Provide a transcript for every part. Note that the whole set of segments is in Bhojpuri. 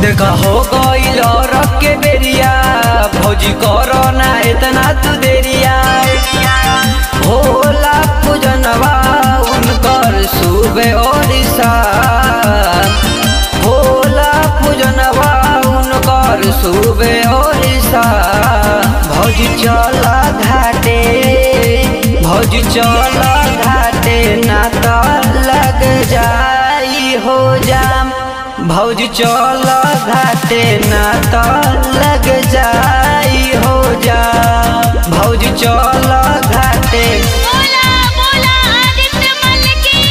देखा हो गईल रख के बेरिया भौजी करो ना इतना तू देरिया होला पूजनवा उनकर सुबह और शाम होला पूजनवा उनकर सुबह और शाम भौजी चला घाटे भौजी चला घाटे ना तो लग जाई हो जाम भौजी चल घाटे ना तो लग जाई हो जाम भौजी चल घाटे बोला बोला आदित्य मल की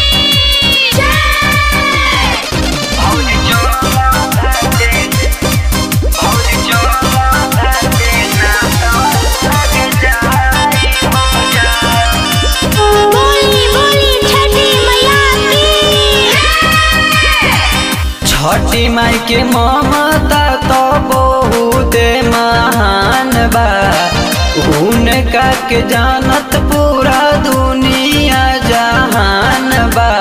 जय भौजी चल घाटे भौजी चल घाटे ना तो लग जाई हो जाम बोली बोली छठी मैया की छठी माई के ममता तो बहुत महान बा उनका के जानत पूरा दुनिया जहान बा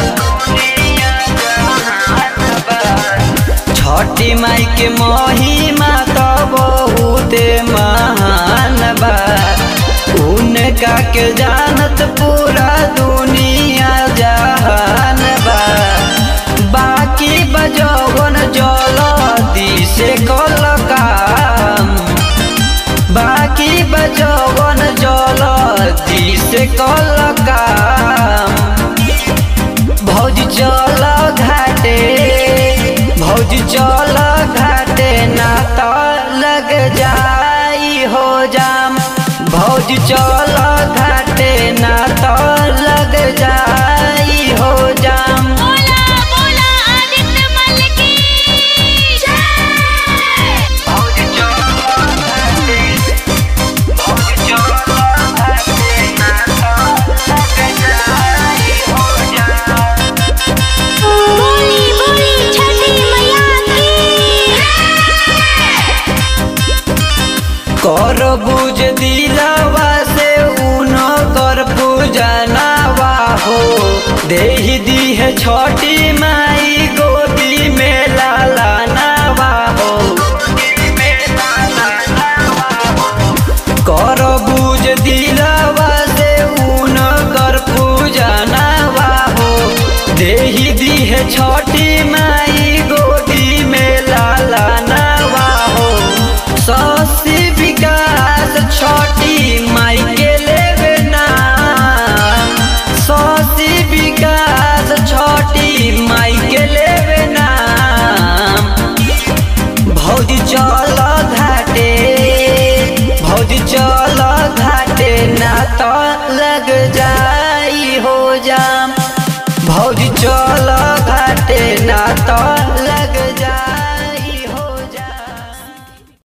छठी माई के महिमा तो बहुत महान बा उनका के जानत पूरा दुनिया जहान बा बाकी बजवन जल दिसे कल काम बाकी बजवन जल दिसे कल काम भौजी चल घाटे भौजी चल घाटे ना तो लग जाई हो जाम भौजी चल घाटे ना तो लग जाई हो जाम बोला बोला आदित्य मल की जय भौजी चल घाटे भौजी चल घाटे ना तो लग जाई हो जाम बोली बोली छठी मैया की कर बुझ दिलावा से उन कर पूजनावा हो देही दी है छोटी माई गोदी में लाला नावा हो कर बुझ दिलावा से उन कर पूजनावा हो देही दी है छोटी माई गोदी में लाला नावा हो ससी विकास छोटी माई के लेवे नाम ससी विकास छोटी माई के लेवे नाम भौजी चल घाटे भौजी चल घाटे ना तो लग जाई हो जाम भौजी चल घाटे ना तो लग